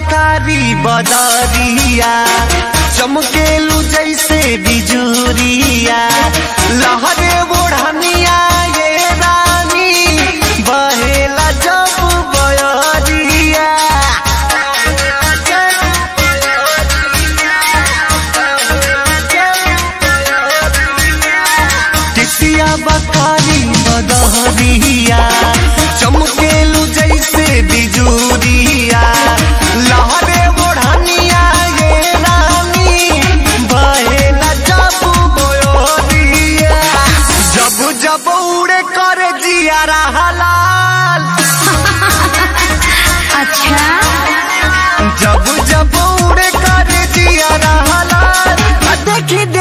बकारी बदरिया चमकेलू जैसे बिजुरिया लहरे बोढ़निया ये रानी बहेला जब बयरिया टिसिया बकारी बदहरिया चमकेलू जैसे बिजुरिया लहरे बोढ़निया ये रानी बहेला जब बोरिया जब जब उड़े कर जिया हलाल अच्छा जब जब उड़े कर जिया हलाल देखी